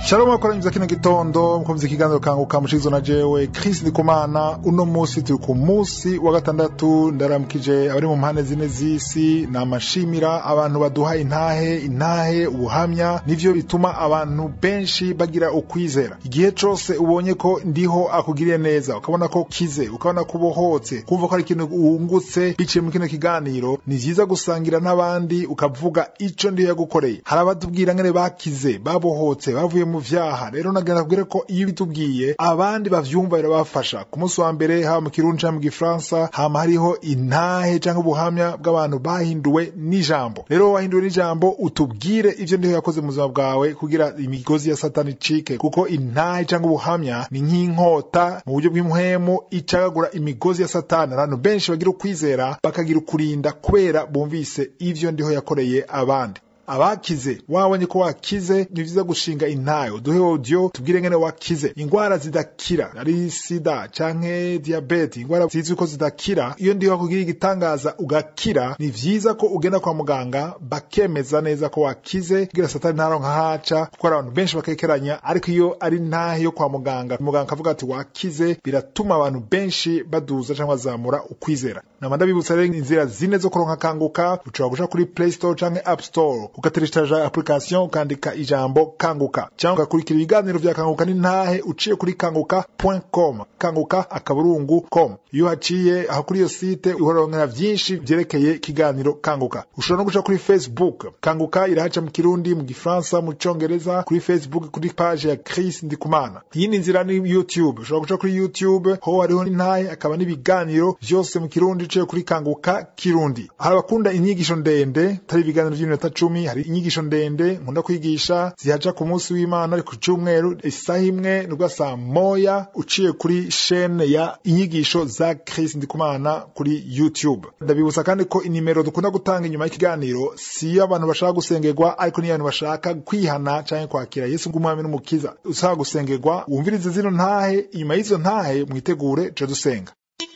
Shalom akoranyuza kino gitondo mkumvise ikiganiro kanguka mushizo na jewe Chris Ndikumana uno musi turi ku musi wa gatandatu ndaramukije abari mu mpande zine z'isi namashimira abantu baduha intahe intahe ubuhamya nivyo bituma abantu benshi bagira ukwizera igihe cose ubonye ko ndiho akugiriye neza ukabona ko kize ukabona ko ubohotse kumva ko ari ikintu wungutse biciye mu kino kiganiro ni vyiza gusangira n'abandi ukavuga ico ndiho yagukoreye hari abatubwira ngene bakize babohotse bavuye mu vyaha rero nagenda kubwira ko iyo bitubwiye abandi bavyumva birabafasha ku munsi wa mbere haba mu kirundi canke mu gifaransa hama hariho intahe canke ubuhamya bw'abantu bahinduwe n'ijambo rero wahinduwe n'ijambo utubwire ivyo ndiho yakoze mu buzima bwawe kugira imigozi ya satani icike kuko intahe canke ubuhamya ni nk'inkota mu buryo bw'imuhemu icagagura imigozi ya satani abantu benshi bagira ukwizera bakagira ukurinda kubera bumvise ivyo ndiho yakoreye abandi abakize wabonye ko wakize ni vyiza gushinga intayo uduhe audio tubwire ngene wakize ingwara zidakira ari sida canke diabete ingwara zizwi ko zidakira iyo ndiho kugira igitangaza ugakira ni vyiza ko ugenda kwa muganga bakemeza neza ko wakize kugira satani ntaronka haca kuko hari abantu benshi bakekeranya ariko iyo ari ntahe yo kwa muganga muganga akavuga ati wakize biratuma abantu benshi baduza canke bazamura ukwizera nama ndabibutsa rero inzira zine zo kuronka kanguka ushobora guca kuri play store canke app store ugatereshaja application ukandika ijambo kanguka cyangwa ugakurikira ibiganiro vya kanguka n'intahe uciye kuri kanguka.com kanguka akaburungu com iyo haciye aho kuri iyo site uhorongera vyinshi vyerekeye ikiganiro kanguka ushobora no guca kuri facebook kanguka irahaca mu kirundi mu gifaransa mu congereza kuri facebook kuri page ya Chris Ndikumana iyindi nzira ni youtube ushobora guca kuri youtube ho hariho n'intahe akaba n'ibiganiro vyose mu kirundi uciye kuri kanguka kirundi hari abakunda inyigisho ndende tari ibiganiro vy'iminota cumi hari inyigisho ndende nkunda kwigisha zihaca ku munsi w'imana ari ku cyumweru isaha imwe nibwo saa moya uciye kuri shene ya inyigisho za Chris Ndikumana kuri YouTube ndabibutsa kandi ko inimero dukunda gutanga inyuma y'ikiganiro si iyo abantu bashaka gusengerwa ariko niyo abantu bashaka kwihana canke kwakira Yesu ng'umwami n'umukiza usaba gusengerwa wumvirize zino ntahe inyuma y'izo ntahe mwitegure tuje dusenga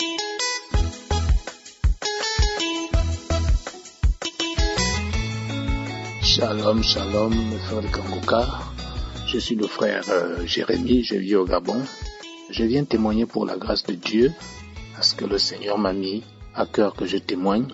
Shalom, shalom, mes frères de Kangoka. Je suis le frère euh, Jérémie, je vis au Gabon. Je viens témoigner pour la grâce de Dieu, parce que le Seigneur m'a mis à cœur que je témoigne.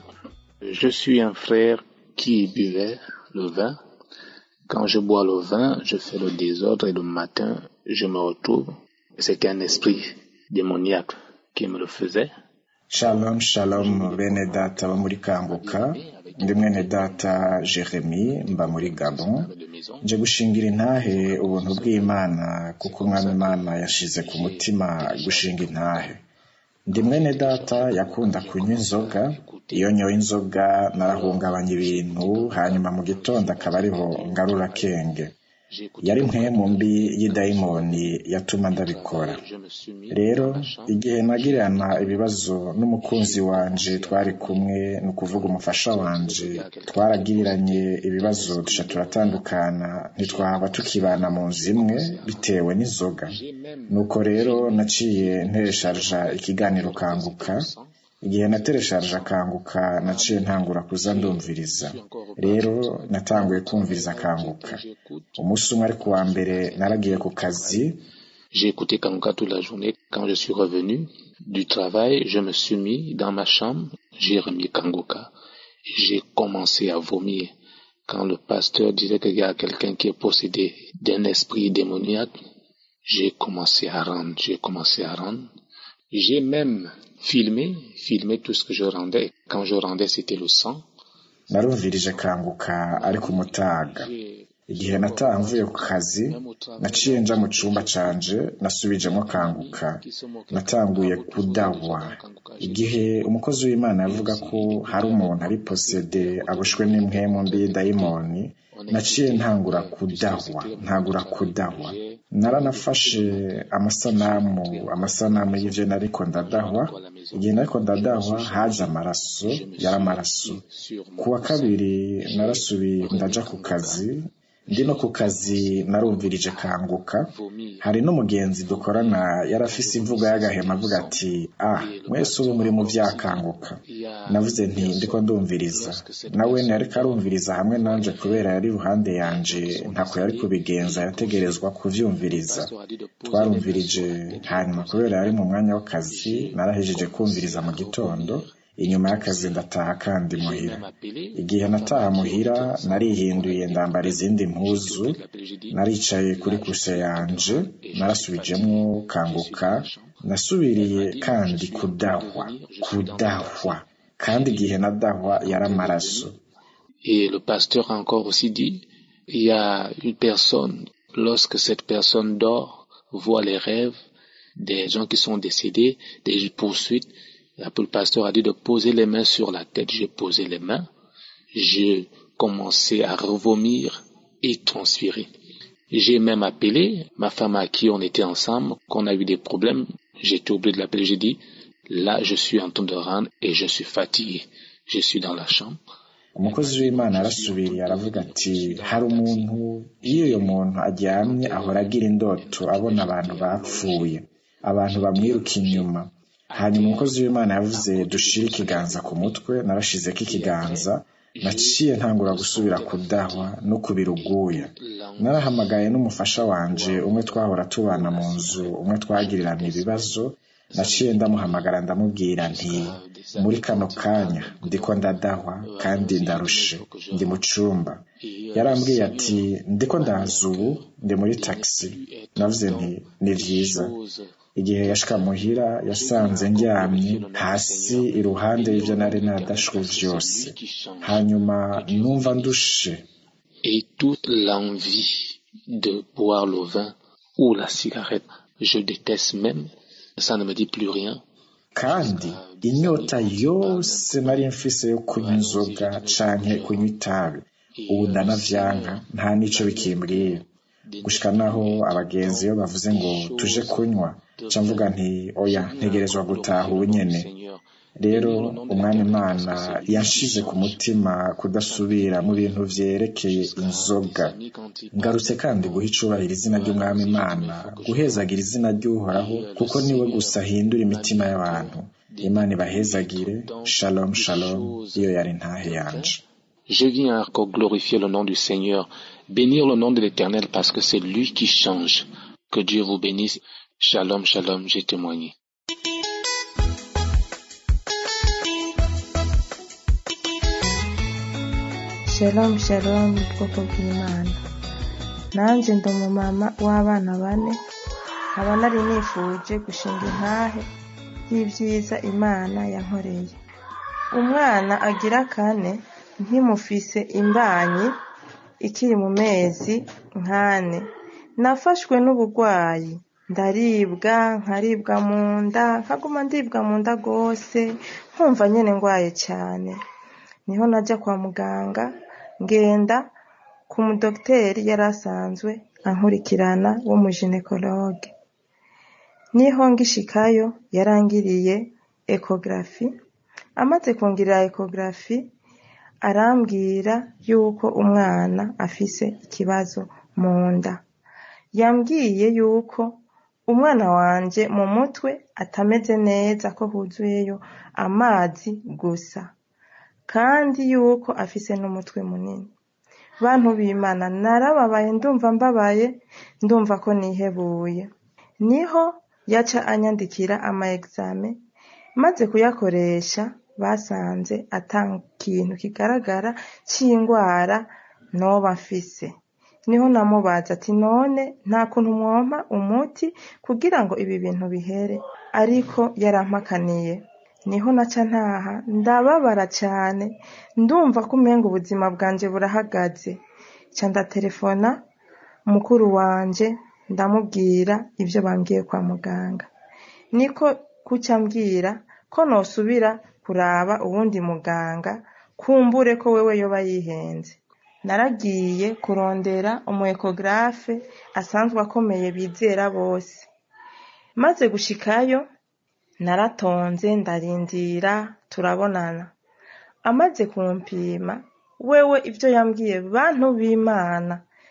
Je suis un frère qui buvait le vin. Quand je bois le vin, je fais le désordre et le matin, je me retrouve. C'était un esprit démoniaque qui me le faisait. shalom shalom bene data bo muri kanguka ndi mwene data jeremy mba muri gabon nje gushingira intahe ubuntu bw'imana kuko umwami imana yashize ku mutima gushinga intahe ndi mwene data yakunda kunywa inzoga iyo nyoye inzoga narahungabanya ibintu hanyuma mu gitondo akaba ariho ngarura kenge yari mpemu mbi y'idayimoni yatuma ndabikora rero igihe nagirana ibibazo n'umukunzi wanje twari kumwe ni ukuvuga umufasha wanje twaragiriranye ibibazo duca turatandukana ntitwaba tukibana mu nzu imwe bitewe n'inzoga nuko rero naciye nteresharja ikiganiro kanguka igihe nateresharje akanguka naciye ntangura kuza ndumviriza rero natanguye kumviriza akanguka umunsi umwe ari kuwa mbere naragiye ku kazi J'ai écouté Kangoka toute la journée. Quand je suis revenu du travail, je me suis mis dans ma chambre, j'ai remis Kangoka. J'ai commencé à vomir. Quand le pasteur disait qu'il y a quelqu'un qui est possédé d'un esprit démoniaque, j'ai commencé à rendre, j'ai commencé à rendre. J'ai même filmé, filmé tout ce que je rendais. Quand je rendais, c'était le sang. narumvirije kanguka ari ku mutaga igihe nataha mvuye ku kazi naciye nja mu cumba canje nasubijemo kanguka natanguye kudahwa igihe umukozi w'imana yavuga ko hari umuntu ari posede aboshwe n'impwemu mbi y'idayimoni naciye ntangura kudahwa ntangura kudahwa naranafashe amasanamu amasanamu y'ivyo nariko ndadahwa igihe nariko ndadahwa haje amaraso yari amaraso ku wa kabiri narasubiye ndaja ku kazi ndi no ku kazi narumvirije kanguka hari n'umugenzi dukorana yarafise imvugo y'agahema avuga ati ah mwese ubu muri mu vyakanguka navuze nti ndiko ndumviriza nawe yariko arumviriza hamwe nanje kubera yari iruhande yanje ntako yari kubigenza yategerezwa kuvyumviriza twarumvirije hanyuma kubera yari mu mwanya w'akazi narahejeje kumviriza mu gitondo inyuma y'akazi ndataha kandi muhira igihe nataha muhira narihinduye ndambara izindi mpuzu naricaye kuri kuse yanje narasubijemwo kanguka nasubiriye kandi kudahwa kudahwa kandi igihe nadahwa yari amaraso Et le pasteur a encore aussi dit, il y a une personne, lorsque cette personne dort, voit les rêves des gens qui sont décédés, des poursuites, le pasteur a dit de poser les mains sur la tête. J'ai posé les mains. J'ai commencé à revomir et transpirer. J'ai même appelé ma femme à qui on était ensemble, qu'on a eu des problèmes. J'étais obligé de l'appeler. J'ai dit, là, je suis en train de rendre et je suis fatigué. Je suis dans la chambre. umukozi w'imana arasubiriye aravuga ati hari umuntu iyo uyo muntu aryamye ahora agira indoto abona abantu bapfuye abantu bamwiruka inyuma hanyuma umukozi w'imana yavuze dushire ikiganza ku mutwe narashizeko ikiganza naciye ntangura gusubira kudahwa no kubiruguya narahamagaye n'umufasha wanje umwe twahora tubana mu nzu umwe twagirirana ibibazo naciye ndamuhamagara ndamubwira nti muri kano kanya ndiko ndadahwa kandi ndarushe ndi mu cumba yarambwiye ati ndiko ndaza ubu ndi muri taxi navuze nti ni vyiza igihe yashika muhira yasanze ndyamye hasi iruhande y'ivyo nari nadashwe vyose hanyuma numva ndushe Et toute l'envie de boire le vin ou la cigarette, je déteste même, ça ne me dit plus rien. kandi inyota yose nari mfise yo kunywa inzoga canke kunywa itabi ubu ndanavyanka nta nico bikimbwiye gushika naho abagenzi iyo bavuze ngo tuje kunywa ca mvuga nti oya ntegerezwa gutaha ubu nyene rero umwami imana yanshize ku mutima kudasubira mu bintu vyerekeye inzoga ngarutse kandi guha icubahiro izina ry'umwami imana guhezagira izina ry'uhoraho kuko niwe gusa ahindura imitima y'abantu imana ibahezagire shalom shalom iyo yari ntahe yanje Je viens encore glorifier le nom du Seigneur, bénir le nom de l'Éternel parce que c'est lui qui change. Que Dieu vous bénisse. Shalom, shalom, j'ai témoigné. shalom shalom bwoko bw'imana nanjye ndi umumama w'abana bane nkaba nari nifuje gushinga intahe y'ibyiza imana yankoreye umwana agira kane nkimufise imbanyi ikiri mu mezi nkane nafashwe n'uburwayi ndaribwa nkaribwa mu nda nkaguma ndibwa mu nda rwose nkumva nyine ndwaye cyane niho najya kwa muganga ngenda ku mudogiteri yari asanzwe ankurikirana w'umujenekologe niho ngishikayo yarangiriye ekogarafi amaze kungirira ekogarafi arambwira yuko umwana afise ikibazo mu nda yambwiye yuko umwana wanje mu mutwe atameze neza ko huzuyeyo amazi gusa kandi yuko afise n'umutwe munini bantu b'imana narababaye ndumva mbabaye ndumva ko nihebuye niho yaca anyandikira ama exame maze kuyakoresha basanze ata kintu kigaragara c'ingwara noba mfise niho namubaza ati none nta kuntu mwompa umuti kugira ngo ibi bintu bihere ariko yarampakaniye niho naca ntaha ndababara cyane ndumva ko umenga ubuzima bwanjye burahagaze ca ndatelefona mukuru wanje ndamubwira ibyo bambwiye kwa muganga niko kuca mbwira ko nosubira kuraba uwundi muganga kumbure ko wewe yoba yihenze naragiye kurondera umu ekogarafe asanzwe akomeye bizera bose maze gushikayo naratonze ndarindira turabonana amaze kumpima wewe ibyo yambwiye bantu b'imana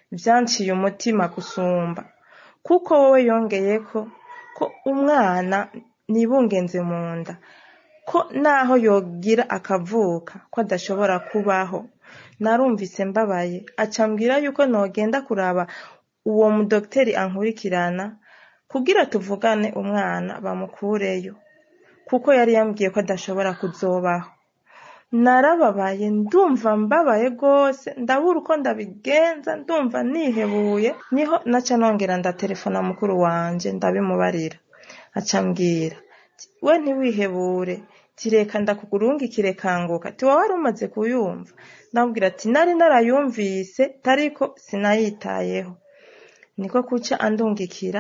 byanciye umutima gusumba kuko wowe yongeye ko ko umwana nibungenze mu nda ko naho yogira akavuka ko adashobora kubaho narumvise mbabaye acambwira yuko nogenda kuraba uwo mudogiteri ankurikirana kugira tuvugane umwana bamukureyo kuko yari yambwiye ko adashobora kuzobaho narababaye ndumva mbabaye rwose ndabura uko ndabigenza ndumva nihebuye niho naca nongera ndatelefona mukuru wanje ndabimubarira acambwira we ntiwihebure tireka ndakugurungikire kanguka tiwa wari umaze kuyumva ndamubwira ati nari narayumvise tariko sinayitayeho niko kuca andungikira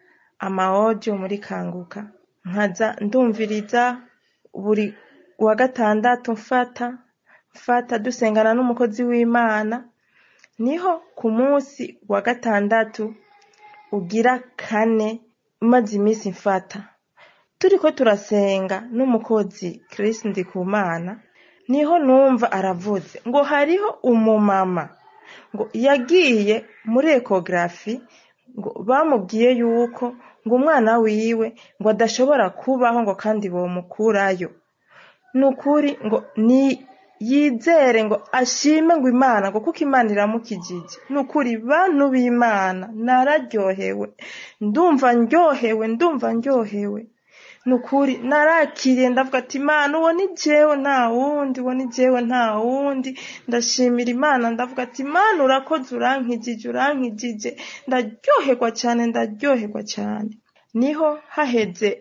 amawojo muri kanguka nkaza ndumviriza buri wa gatandatu mfata mfata dusengana n'umukozi w'imana niho ku munsi wa gatandatu ugira kane maze iminsi mfata turiko turasenga n'umukozi Chris Ndikumana niho numva aravuze ngo hariho umumama ngo yagiye muri ekogarafi ngo bamubwiye yuko ngo umwana wiwe ngo adashobora kubaho ngo kandi bomukurayo ni ukuri ngo ni yizere ngo ashime ngo imana ngo kuko imana iramukijije ni ukuri bantu b'imana nararyohewe ndumva ndyohewe ndumva ndyohewe ni ukuri narakiriye ndavuga ati imana uwo ni jewe nta wundi uwo ni jewe nta wundi ndashimira imana ndavuga ati imana urakoze urankijije urankijije ndaryoherwa cyane ndaryoherwa cyane niho haheze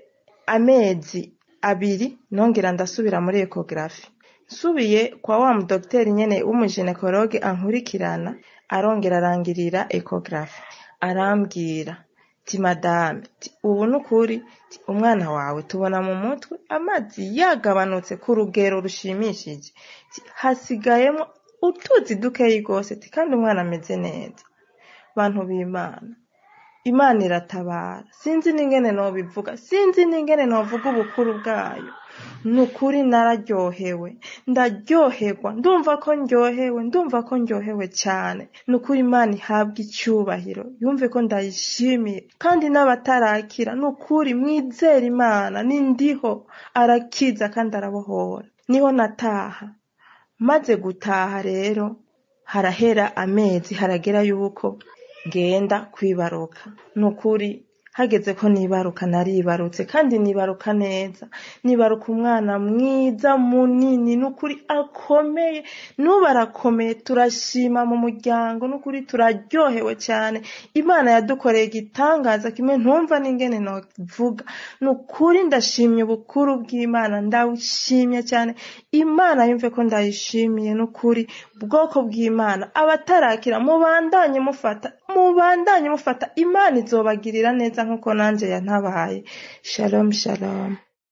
amezi abiri nongera ndasubira muri ekogarafi nsubiye kwa wa mudogiteri nyene w'umujenekologe ankurikirana arongera arangirira ekogarafi arambwira ti madame ti ubu ni ukuri ti umwana wawe tubona mu mutwe amazi yagabanutse ku rugero rushimishije ti hasigayemo utuzi dukeyi rwose ti kandi umwana ameze neza bantu b'imana imana iratabara sinzi n'ingene nobivuga sinzi n'ingene novuga ubukuru bwayo ni ukuri nararyohewe ndaryoherwa ndumva ko ndyohewe ndumva ko ndyohewe cyane ni ukuri imana ihabwa icyubahiro yumve ko ndayishimiye kandi n'abatarakira ni ukuri mwizere imana ni ndiho arakiza kandi arabohora niho nataha maze gutaha rero harahera amezi haragera yuko ngenda kwibaruka ni ukuri hageze ko nibaruka naribarutse kandi nibaruka neza nibaruka umwana mwiza munini n'ukuri akomeye n'ubu arakomeye turashima mu muryango n'ukuri turaryohewe cyane imana yadukoreye igitangaza kimwe ntumva n'ingene novuga ni ukuri ndashimye ubukuru bw'imana ndawushimye cyane imana yumve ko ndayishimiye n'ukuri bwoko bw'imana abatarakira mubandanye mufata mubandanye mufata imana izobagirira neza nk'uko nanjye yantabaye shalom shalom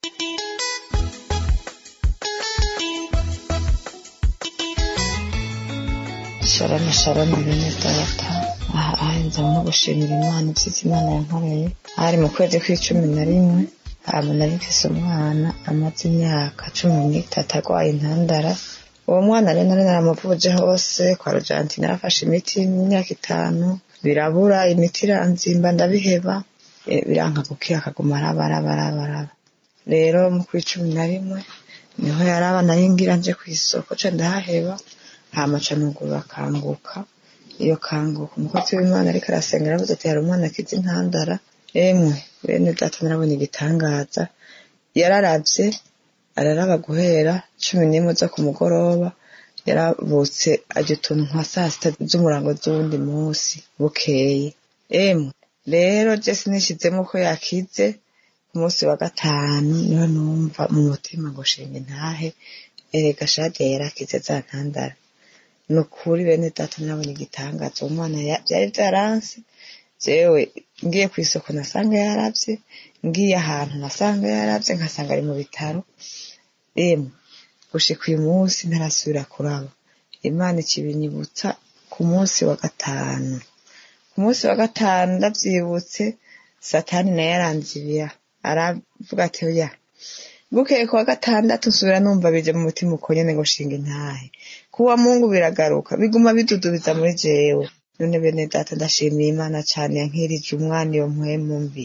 shalom shalom bene data aha ahenze no gushimira imana ibyiza imana yankoreye hari mu kwezi kw'icumi na rimwe hama nari mfise umwana amaze imyaka cumi n'itatu arwaye intandara uwo mwana rero nari naramuvuje hose kwa rojanti narafashe imiti mu myaka itanu birabura imiti iranzimba ndabiheba eh, biranka gukira akaguma arabarabarabaraba rero mu kw'icumi na rimwe niho yaraba nari ngira nje kw'isoko ca ndahaheba hama ca nugurura kanguka iyo kanguka umukozi w'imana ariko arasenga aravuze ati hari umwana akiza intandara emwe bene data narabonye igitangaza yararavye araraba guhera cumi n'imwe zo ku mugoroba yaravutse arya utuntu nka saa sita z'umurango z'uwundi munsi bukeye emwe rero je sinishizemo ko yakize ku munsi wa gatanu niho numva mu mutima ngo shinga intahe erega shadiya yarakize za ntandara ni ukuri bene data nabonye igitangaza uwo mwana ya- vyari vyaranse jewe ngiye kw'isoko nasanga yaravye ngiye ahantu nasanga yaravye nkasanga ari mu bitaro emwe gushika uyu munsi ntarasubira kuraba imana ikibinyibutsa ku munsi wa gatanu ku munsi wa gatanu ndavyibutse satani naye aranzibira aravuga ati oya bukeye ku wa gatandatu nsubira numva bije mu mutima uko nyene ngo shinga intahe kuwa mungu biragaruka biguma bidudubiza muri jewe none bene data ndashimiye imana cyane yankirije umwana iyo mpwemu mbi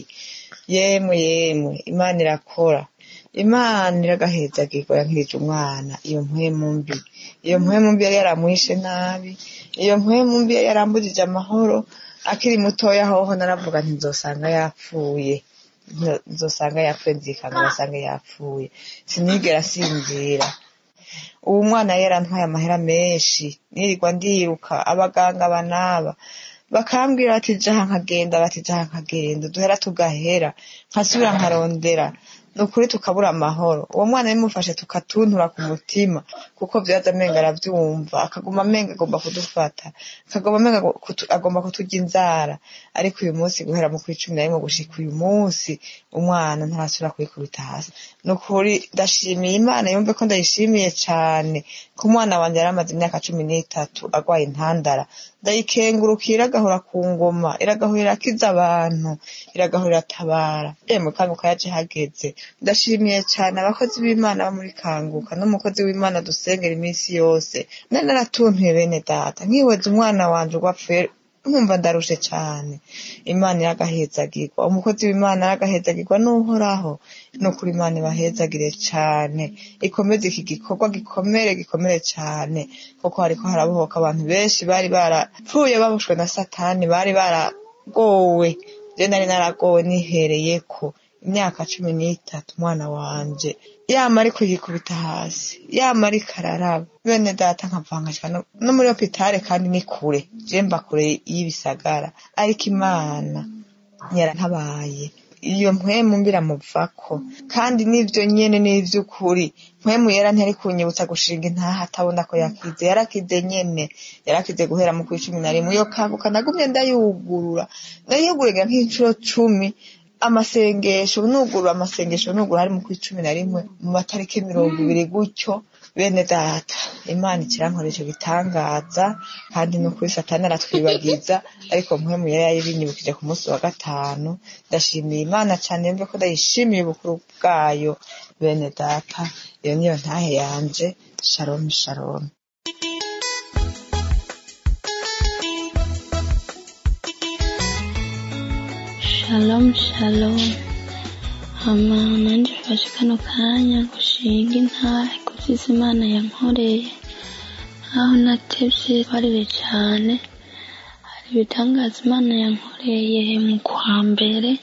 yemwe yemwe imana irakora imana iragahezagirwa yankirije umwana iyo mpwemu mbi iyo mpwemu mbi yari yaramwishe nabi iyo mpwemu mbi yari yarambujije amahoro akiri mutoya hoho naravuga nti nzosanga yapfuye nzosanga yapfuye nzikanga nzosanga yapfuye sinigera asinzira ubu mwana yari yarantwaye amahera menshi nirirwa ndiruka abaganga banaba bakambwira bati jaha nkagenda bati jaha nkagenda duhera tugahera nkasubira nkarondera ni ukuri tukabura amahoro uwo mwana bimufashe tukatuntura ku mutima kuko byaza amenga arabyumva akaguma amenga agomba kudufata akaguma amenga agomba kuturya inzara ariko uyu munsi guhera mu kuri cumi na rimwe gushika uyu munsi umwana ntarasubira kwikubita hasi ni ukuri ndashimiye imana yumve ko ndayishimiye cyane ko umwana wanjye yari amaze imyaka cumi n'itatu arwaye intandara ndayikengurukira iragahora ku ngoma iragahora irakiza abantu iragahora iratabara yemwe kanguka yaje hageze ndashimiye cyane abakozi b'imana bo muri kanguka n'umukozi w'imana dusengera iminsi yose nari naratuntuye bene data nkiweza umwana wanje ugwapfuye nkumva ndarushe cyane imana iragahezagirwa umukozi w'imana aragahezagirwa n'uhoraho ni ukuri imana ibahezagire cyane ikomeze iki gikorwa gikomere gikomere cyane kuko hariko harabohoka abantu benshi bari barapfuye babushwe na satani bari baragowe je nari naragowe nihereyeko imyaka cumi n'itatu umwana wanje yama ariko yikubita hasi yama ariko araraba bene data nkavangajwe no muri hopitale kandi ni kure je mba kure y'ibisagara ariko imana yarantabaye iyo mpwemu mbiramuvako kandi n'ivyo nyene n'ivy'ukuri mpwemu yera ntiyari kunyibutsa gushinga intaha atabona ko yakize yarakize nyene yarakize guhera mu kw'icumi na rimwe iyo kanguka nagumye ndayugurura ndayugurira nk'incuro cumi amasengesho nugura amasengesho nugura hari mu kw'icumi na rimwe mu matariki mirongo ibiri gutyo bene data imana ikirankoresha bitangaza kandi no kuri satani aratwibagiza ariko mpwemu yari yayibinyibukije ku munsi wa gatanu ndashimiye imana cyane yumve ko ndayishimiye ubukuru bwayo bene data iyo niyo ntahe yanje shalom shalom shalom shalom hama nanje mfashe kano kanya gushinga intahe kuvyiza imana yankoreye aho natevye barire cane hari ibitangaza imana yankoreye mu kwa mbere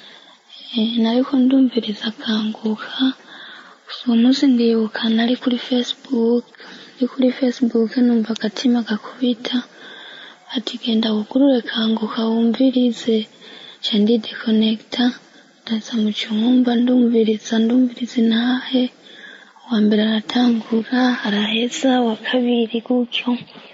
nariko ndumviriza akanguka uwo munsi ndibuka nari kuri facebook ndi kuri facebook numva agatima gakubita ati genda wugurure kanguka wumvirize ca ndidekonekita ndaza mu cyumba ndumviriza ndumviriza intahe uwa mbere aratangura araheza uwa kabiri gutyo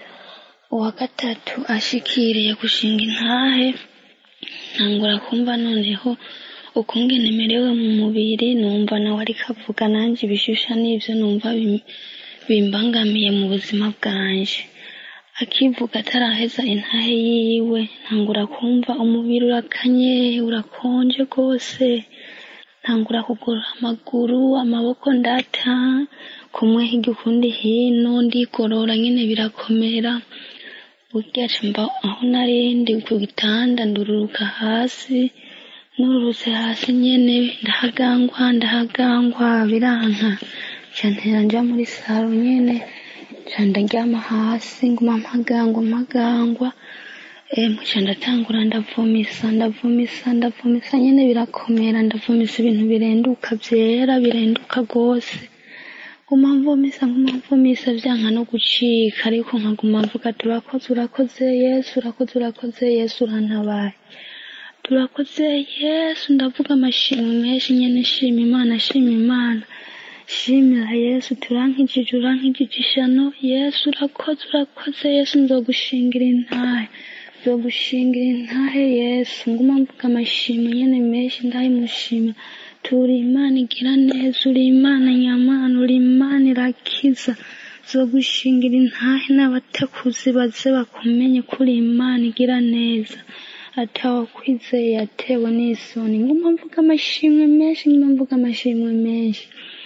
uwa gatatu ashikiriye gushinga intahe ntangura kumva noneho ukungene merewe mu mubiri numva nawe ariko avuga nanjye ibishusha n'ibyo numva bimbangamiye mu buzima bwanje akivuga ataraheza intahe yiwe ntangura kumva umubiri urakanye urakonje rwose ntangura kugorora amaguru amaboko ndata kumwe hirya ukundi hino ndigorora nyine birakomera burya mba aho narindi ku gitanda ndururuka hasi nururutse hasi nyine ndahagangwa ndahagangwa biranka ntera njya muri saro nyine ndaryama hasi nguma mpagangwa mpagangwa muca ndatangura ndavomisa ndavomisa ndavomisa nyine birakomera ndavomisa ibintu birenduka byera birenduka rwose nguma mvomisa nguma mvomisa byanka no gucika ariko nkaguma mvuga turakoze urakoze yesu urakoze urakoze yesu urantabaye turakoze yesu ndavuga amashimwe menshi nyine shima imana shima imana shimira yesu turankijije urankijije ishano yesu urakoze urakoze yesu nzogushingira intahe nzogushingira intahe yesu nguma mvuga amashimwe nyine menshi ndayimushimira turi imana igira neza uri imana nyamana uri imana irakiza zogushingira intahe n'abatakuzi baze bakumenye kuri imana igira neza atawakwizeye yatewe n'isoni nguma mvuga amashimwe menshi nguma mvuga amashimwe menshi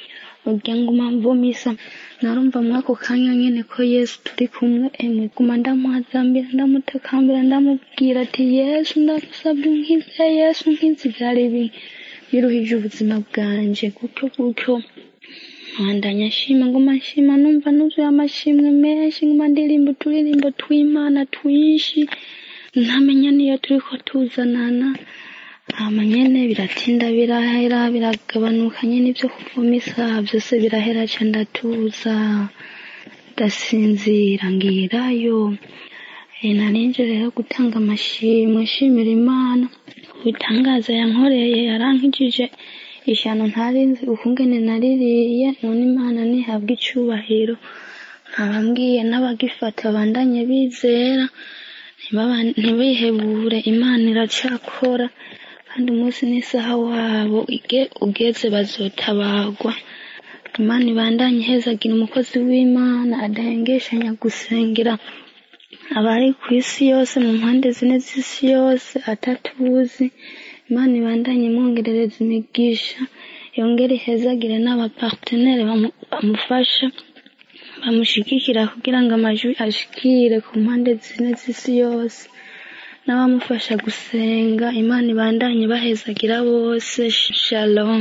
ugira ngo umamvumisa narumva mwako kanya nyene ko yesu turi kumwe emwe guma ndamuhazambira ndamutakambira ndamubwira ati yesu ndagusabye unkize yesu unkize ivyari bi- biruhije ubuzima bwanje gutyo gutyo nkabandanya nshima nguma nshima numva nuzuye amashimwe menshi nguma ndirimba uturirimbo tw'imana twinshi ntamenya niyo turiko tuzanana hama nyene biratinda birahera biragabanuka nyene ivyo kuvuma isaha vyose birahera ca ndatuza ndasinzira ngirayo e, narinje rero gutanga amashimwe nshimira imana ibitangaza yankoreye yarankijije ishyano ntarinzi ukungene naririye none imana nihabwa icubahiro nkaba mbwiye n'abagifata bandanye bizera ntibaba- ntibihebure imana iracakora kandi umunsi n'isaha wabo ige- ugeze bazotabagwa imana ibandanye ihezagira umukozi w'imana adahengeshanya gusengera abari ku isi yose mu mpande zine z'isi yose atatuzi imana ibandanye imwongerereza imigisha yongere ihezagire n'abapartenere bamu- bamufasha bamushigikira kugira ngo amajwi ashikire ku mpande zine z'isi yose n'abamufasha gusenga imana ibandanye bahezagira bose shalom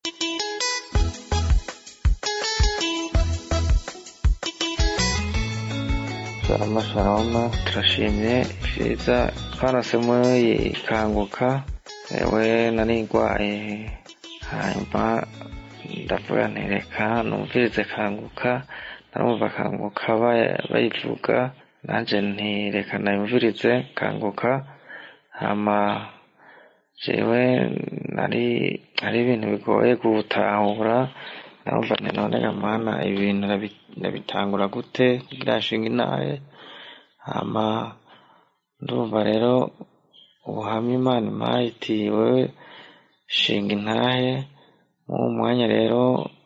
shalom shalom turashimye vyiza twarose muri kanguka ewe narigwaye hanyuma ndavuga nti reka numvirize kanguka narumva kanguka baya- bayivuga nanje nti reka nayumvirize kanguka hama jewe nari ari ibintu bigoye gutahura narumva nti none gamana ibintu nabi- nabitangura gute kugira nshinga inaye hama ndumva rero ubuhamya imana impaye iti wewe shinga intahe mu mwanya rero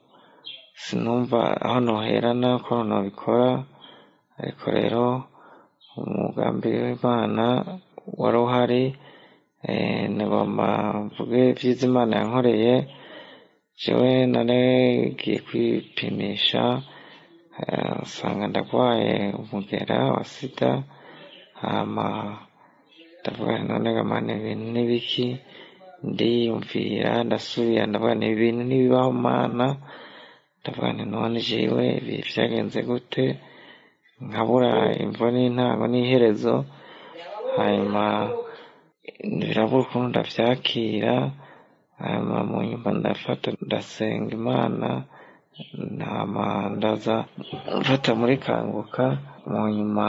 sinumva aho noherana ko nobikora ariko rero umugambi w'imana wari uhari eh, nagomba mvuge ivyiza imana yankoreye jewe naragiye kwipimisha eh, nsanga ndagwaye umugera wa sida hama ndavuga nti none gamana ibintu n'ibiki ndiyumvira ndasubira ndavuga nti ibintu ntibibaho mana ndavuga nti none jewe ibi vyagenze gute nkabura imvo n'intango n'iherezo hanyuma birabura ukuntu ndavyakira hanyuma mu nyuma ndafata ndasenga imana ntama ndaza mfata muri kanguka mu nyuma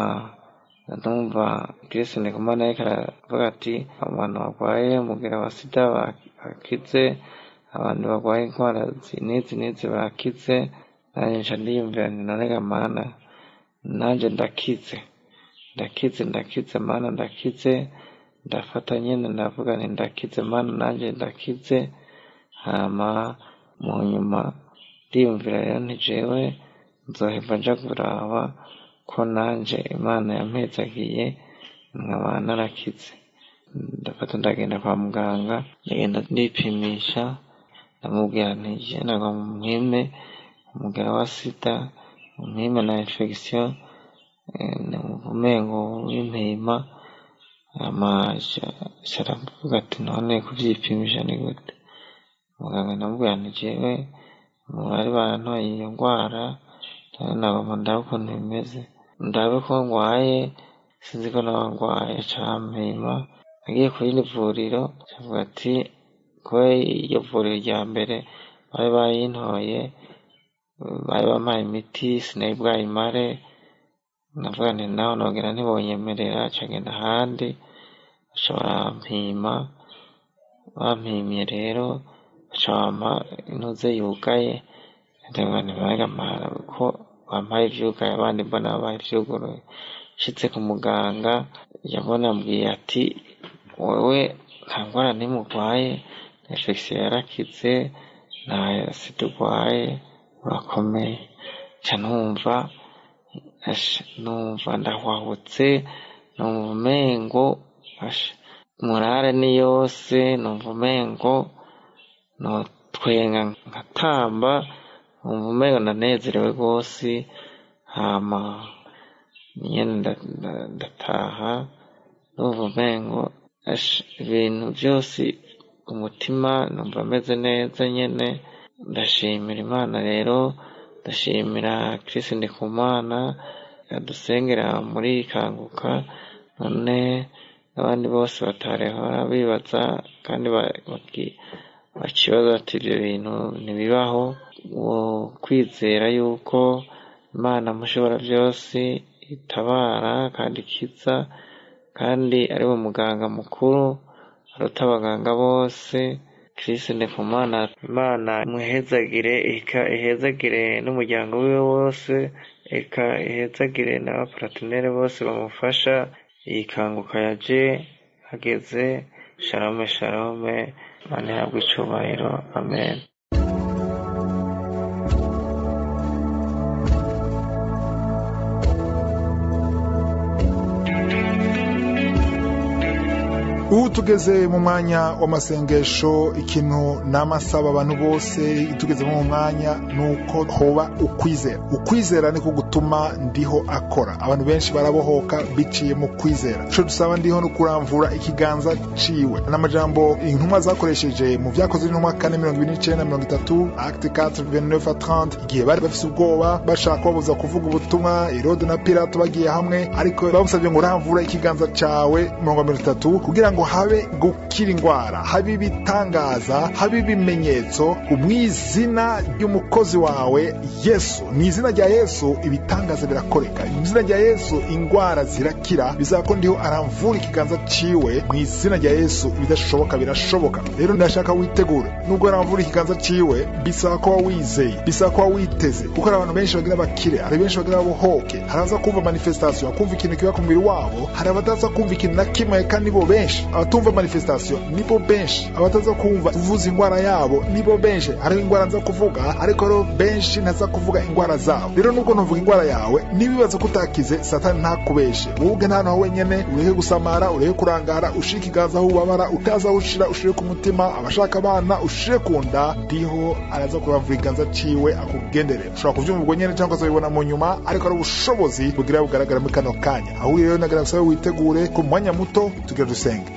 ndumva kristo ndikumana ariko aravuga ati abantu barwaye umugera wa sida bakize abantu barwaye indwara zi- n'izi n'izi bakize nanjye nca ndiyumvira nti none ga mana nanjye ndakize ndakize ndakize mana ndakize ndafata nyine ndavuga nti ndakize mana nanjye ndakize hama mu nyuma ndiyumvira rero nti jewe nzoheva nja kuraba ko nanje imana yampezagiye nkaba narakize ndafata ndagenda kwa muganga ndagenda ndipimisha ndamubwira nti je nagwa mwime umugera wa sida mwime na infection eh, numva umengo w'impima hama aravuga ati none kuvyipimisha ni gute muganga ndamubwira nti jewe bari barantoye iyo ndwara rero nagomba ndabe ukuntu bimeze ndabe ko ndwaye sinzi ko naba ndwaye campima nagiye ku rindi vuriro cavuga ati kuba iryo vuriro rya mbere bari bayintoye bari bampaye imiti sinari bwayimare navuga nti naho nogera ntibonyemerera cagenda ahandi baca barampima bampimye rero baca bampa intuze yugaye ndavuga nti bagamara ko bampaye ivyugaye abandi mbona babaye ivyuguruye nshitse ku muganga yabona ambwiye ati wewe nta ngwara nimwe urwaye infection yarakize nta sida urwaye urakomeye ca numva asha numva ndahwahutse numva umengo asha murare ni yose numva umengo notwenga nkatamba umva umengo ndanezerewe rwose hama nyene nda- nda- ndataha numva umengo ash ibintu byose umutima numva ameze neza nyene ndashimira imana rero ndashimira Chris Ndikumana yadusengera muri kanguka none abandi bose batarehora bibaza kandi ba- baki- bakibaza bati ibyo bintu ntibibaho uwo kwizera yuko imana mushobora byose itabara kandi ikiza kandi ari we muganga mukuru aruta abaganga bose Chris Ndikumana imana imuhezagire eka ihezagire n'umuryango wiwe wose eka ihezagire n'abaparatinere bose bamufasha iyi kanguka yaje hageze shalome shalome imana ihabwe icyubahiro amen ubu tugeze mu mwanya w'amasengesho ikintu n'amasaba abantu bose tugeze mu mwanya ni uko hoba ukwizera ukwizera niko gutuma ndiho akora abantu benshi barabohoka biciye mu kwizera ico dusaba ndiho no kuramvura ikiganza ciwe n'amajambo intumwa zakoresheje mu vyakozwe n'intumwa kane mirongo ibiri n'icenda mirongo itatu acte 4 29 à 30 igihe bari bafise ubwoba bashaka kubabuza kuvuga ubutumwa herode na pilato bagiye hamwe ariko bamusabye ngo uramvura ikiganza cawe mirongo mirongo itatu kugira ngo habe gukira indwara habe ibitangaza habe ibimenyetso mu izina ry'umukozi wawe yesu mu izina rya yesu ibitangaza birakoreka mu izina rya yesu indwara zirakira bizaba ko ndiho aramvura ikiganza ciwe mu izina rya yesu ibidashoboka birashoboka rero ndashaka witegure nubwo aramvura ikiganza ciwe bisaba ko wizeye bisaba ko witeze kuko hari abantu benshi bagira bakire hari benshi bagira babohoke hari abaza kumva manifestation bakumva ikintu kiba ku mubiri wabo hari abataza kumva ikintu na kimwe kandi nibo benshi abatumva manifestation nibo benshi abataza kumva kuvuza indwara yabo nibo benshi hariho indwara nza kuvuga ariko rero benshi ntaza kuvuga indwara zabo rero nubwo nuvuga indwara yawe nibibaza ko utakize satani ntakubeshe wowe ubwe nta naho wenyene ureke gusamara ureke kurangara ushire ikiganza aho ubabara utaza aho ushira ushire ku mutima abashaka abana ushire ku nda ndiho araza kuramvura ikiganza ciwe akugendere ushobora kuvyumva ubwo nyene cyangwa ukazabibona mu nyuma ariko ari ubushobozi bugira bugaragara muri kano kanya aho uri rero nagira gusabe witegure ku mwanya muto tugira dusenge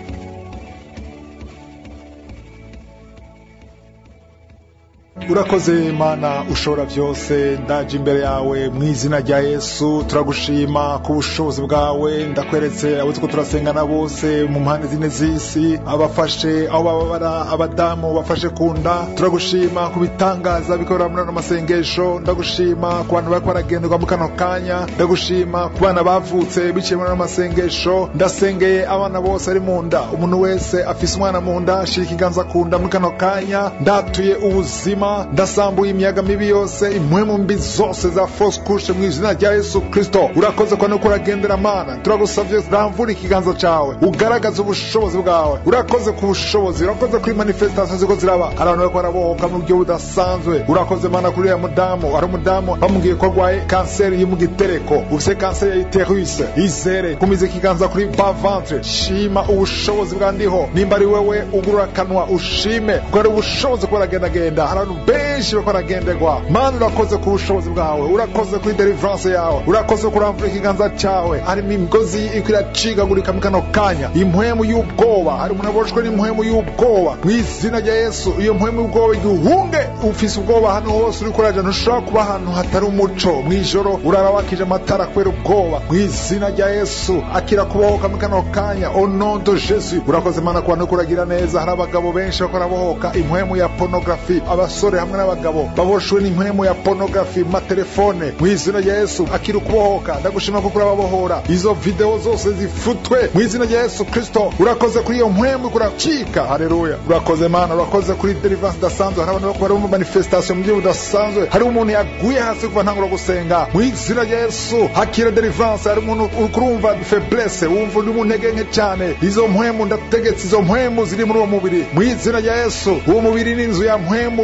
urakoze mana ushobora byose ndaje imbere yawe mu izina rya yesu turagushima ku bushobozi bwawe ndakweretse abo tuko turasengana bose mu mpande zine z'isi abafashe aho bababara abadamu bafashe ku nda turagushima ku bitangaza bikorera muri ano masengesho ndagushima ku bantu bariko baragenderwa mu kano kanya ndagushima ku bana bavutse biciye muri ano masengesho ndasengeye abana bose ari mu nda umuntu wese afise umwana mu nda shira ikiganza ku nda muri kano kanya ndatuye ubuzima ndasambuye imiyaga mibi yose impwemu mbi zose za fausse couche mu izina rya yesu kristo urakoze kwa nuko uragendera mana turagusavye ramvura ikiganza cawe ugaragaze ubushobozi bwawe urakoze ku bushobozi urakoze kuri manifestation ziko ziraba hari abantu bariko barabohoka mu buryo budasanzwe urakoze mana kuri uriya mudamu hari umudamu bamubwiye ko arwaye kanseri yo mu gitereko ufise kanseri ya iterus izere kumiza ikiganza kuri bas ventre shima ubushobozi bwa ndiho nimba ari wewe ugurura akanwa ushime kuko ari ubushobozi ko baragendagenda hari abantu benshi bariko baragenderwa mana urakoze ku bushobozi bwawe urakoze kuri deliverance yawe urakoze kuramvura ikiganza cawe harimo imigozi iko iracikagurika mu kano kanya impwemu y'ubwoba hari umuntu aboshwe n'impwemu y'ubwoba mu izina rya yesu iyo mpwemu y'ubwoba igihunge ufise ubwoba ahantu hose uriko uraja ntushobora kuba ahantu hatari umuco mw'ijoro urara wakije amatara kubera ubwoba mu izina rya yesu akira kubohoka mu kano kanya au nom de jesus urakoze mana ku bantu uriko uragira neza hari abagabo benshi bariko barabohoka impwemu ya pornography abasore hamwe n'abagabo baboshwe n'impwemu ya pornography mu matelefone mu izina rya yesu akira ukubohoka ndagushima kuko urababohora izo video zose zifutwe mu izina rya yesu kristo urakoze kuri iyo mpwemu kuracika haleluya urakoze mana urakoze kuri deliverance idasanzwe hari abantu bari mu manifestation mu buryo budasanzwe hari umuntu yaguye hasi kuva ntangura gusenga mu izina rya yesu hakira deliverance hari umuntu uri kurumva faiblesse wumva uri mu ntege nke cyane izo mpwemu ndategetse izo mpwemu ziri muri uwo mubiri mu izina rya yesu uwo mubiri ni inzu ya mpwemu yera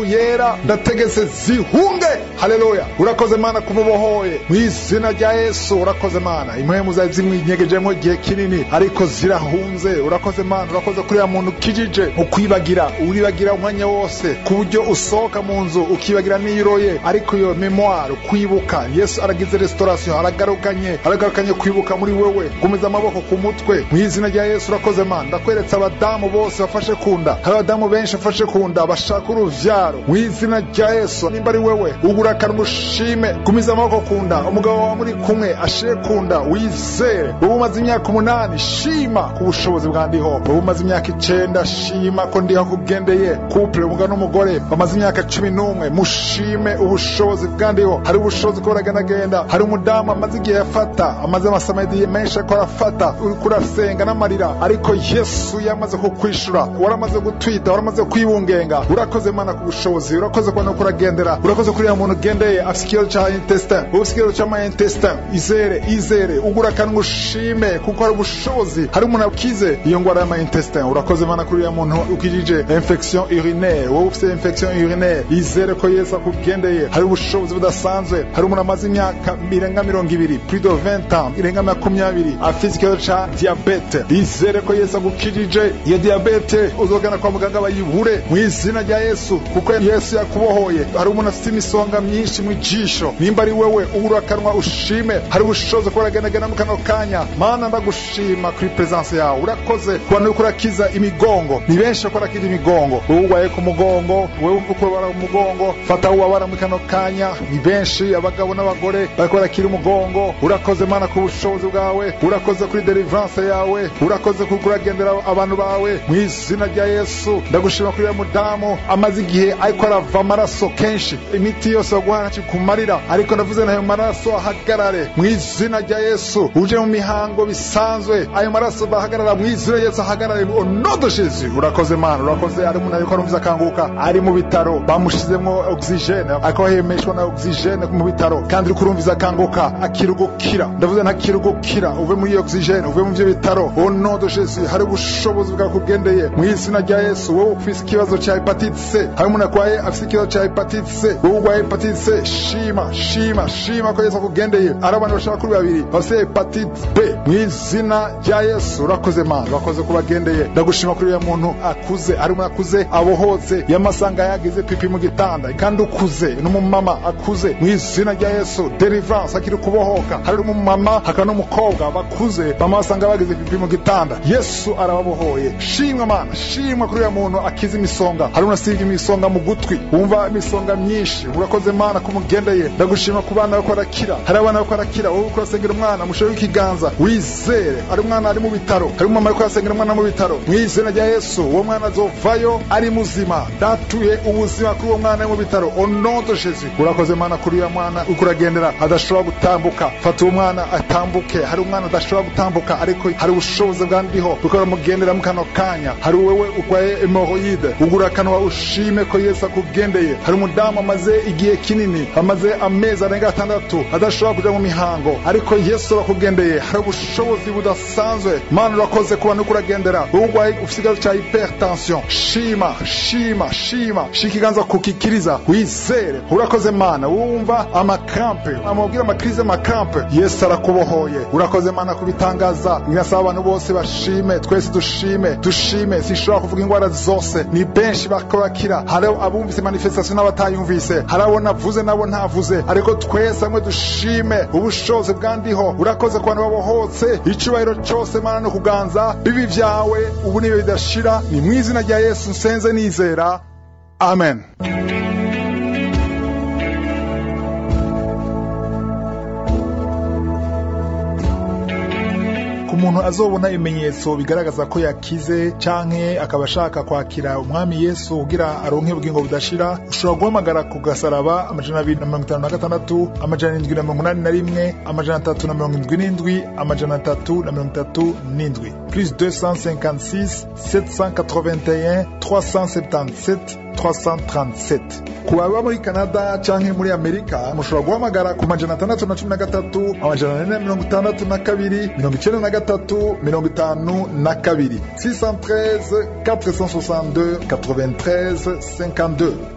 zera ndategetse zihunge haleluya urakoze mana kumubohoye mu izina rya yesu urakoze mana impwemu zari zimwinyegejemo igihe kinini ariko zirahunze urakoze mana urakoze kuri ya muntu ukijije mu kwibagira uribagira umwanya wose ku buryo usohoka mu nzu ukibagira n'iyiroye ariko iyo memoire kwibuka yesu aragize restauration aragarukanye aragarukanye kwibuka muri wewe gumiza amaboko ku mutwe mu izina rya yesu urakoze mana ndakweretse abadamu bose bafashe ku nda hari abadamu benshi bafashe ku nda bashaka uruvyaro mu izina rya yesu nimba ari wewe ugurakana umushime gumiza amaboko ku nda umugabo wawe muri kumwe ashire ku nda wizere wowe umaze imyaka umunani shima ku bushobozi bwa ndiho wowe umaze imyaka icenda shima ko ndiho kugendeye couple umugabo n'umugore bamaze imyaka cumi n'umwe mushime ubushobozi bwa ndiho hari ubushobozi ko buragendagenda hari umudamu amaze igihe yafata amaze amasamedi menshi ariko arafata uriko urasenga n'amarira ariko yesu yamaze kukwishura waramaze gutwita waramaze kwibungenga urakoze mana ku bushobozi urakoze kubona ko uragendera urakoze kuri ya muntu ugendeye afite ikibazo cya intestin wowe ufite ikibazo cy'ama intestin izere izere ugurakana ushime kuko hari ubushobozi hari umuntu akize iyo ngwara y'ama intestin urakoze mana kuri ya muntu ukijije infection urinaire wowe ufite infection urinaire izere ko yesu akugendeye hari ubushobozi budasanzwe hari umuntu amaze imyaka irenga mirongo ibiri plus de 20 ans irenga makumyabiri afite ikibazo cya diabete izere ko yesu agukijije iyo diabete uzogana kwa muganga bayibure mu izina rya yesu kuko yesu yakubohoye hari umuntu afite imisonga myinshi mu jisho nimba ari wewe uburakanwa ushime hari ubushobozi ko buragendagenda mu kano kanya mana ndagushima kuri presence yawe urakoze kubona yuko urakiza imigongo ni benshi bakora kiza imigongo wowe urwaye ku mugongo wowe wumva uko ubabara mu mugongo fata aho ubabara mu kano kanya ni benshi abagabo n'abagore bariko barakira umugongo urakoze mana ku bushobozi bwawe urakoze kuri deliverance yawe urakoze kuko uragendera abantu bawe mu izina rya yesu ndagushima kuri uriya mudamu amaze igihe ariko arava amaraso kenshi imiti yose baguha kumarira ariko ndavuze nayo maraso ahagarare mu izina rya yesu uje mu mihango bisanzwe ayo maraso bahagarara mu izina rya yesu ahagarare onodo jesu urakoze mana urakoze ari umuntu ariko arumviza akanguka ari mu bitaro bamushizemo oxygene ariko ahemeshwa na oxygene mu bitaro kandi uri kurumviza akanguka akira ugukira ndavuze ntakira ugukira uve muri iyo oxygene uve mu byo bitaro onodo jesu hari ubushobozi bwakugendeye mu izina rya yesu wowe ufise ikibazo cya hepatite c hari umuntu arwaye afise ikibazo cya hepatite c wowe urwaye hepatite c shima shima shima ko yesu akugendeye ari abantu bashaka kuri babiri bafite hepatite b mu izina rya yesu urakoze mana urakoze kubagendeye ndagushima kuri uriya muntu akuze ari umuntu akuze abohotse yamasanga yagize pipi mu gitanda kandi ukuze n'umumama akuze mu izina rya yesu deliverance akiri kubohoka hari umumama hakaba n'umukobwa bakuze bama basanga bagize pipi mu gitanda yesu arababohoye shimwa mana shimwa kuri uriya muntu akiza imisonga hari unasiga imisonga mu gutwi wumva imisonga myinshi urakoze mana kumugendeye ndagushima ku bana bako barakira hari abana bako barakira wowe uko urasengera umwana mushobe w'ikiganza wizere ari umwana ari mu bitaro hari umumama ariko arasengera umwana mu bitaro mu izina rya yesu uwo mwana azovayo ari muzima datuye ubuzima kuri uwo mwana ari mu bitaro onodo jesu urakoze mana kuri uyu mwana uko uragendera adashobora gutambuka fata uwo mwana atambuke hari umwana adashobora gutambuka ariko hari ubushobozi bwa ndiho kuko baramugendera mu kano kanya hari wewe urwaye hemoroide ugura akanwa ushime ko yesu akugendeye hari umudamu amaze igihe kinini amaze amezi arenga atandatu adashobora kuja mu mihango ariko yesu arakugendeye hari ubushobozi budasanzwe mana urakoze kuba nuko uragendera wowe urwaye ufite ikibazo cya hypertension shima shima shima shika ikiganza kukikiriza wizere urakoze mana wumva amakrampe amubwira amakrize amakrampe yesu arakubohoye urakoze mana kubitangaza nginasaba abantu bose bashime twese dushime dushime sinshobora kuvuga indwara zose ni benshi bakorakira hari abumvise manifestation n'abatayumvise hari abo navuze nabo ntavuze ariko twese hamwe dushime ubushobozi bwandiho urakoze ku bantu babohotse icyubahiro cyose mana no kuganza bibi byawe ubu niyo bidashira ni mu izina rya yesu nsenze nizera amen ku muntu azobona ibimenyetso bigaragaza ko yakize canke akaba ashaka kwakira umwami yesu kugira aronke ubugingo budashira ushobora guhamagara ku gasaraba amajana abiri na mirongo itanu na gatandatu amajana indwi na mirongo inani na rimwe amajana atatu na mirongo indwi n'indwi amajana atatu na mirongo itatu n'indwi plus 256 781 377 337 ku baba muri canada canke muri amerika mushobora guhamagara ku majana atandatu na cumi na gatatu amajana ane na mirongo itandatu na kabiri mirongo icenda na gatatu mirongo itanu na kabiri 613 462 93 52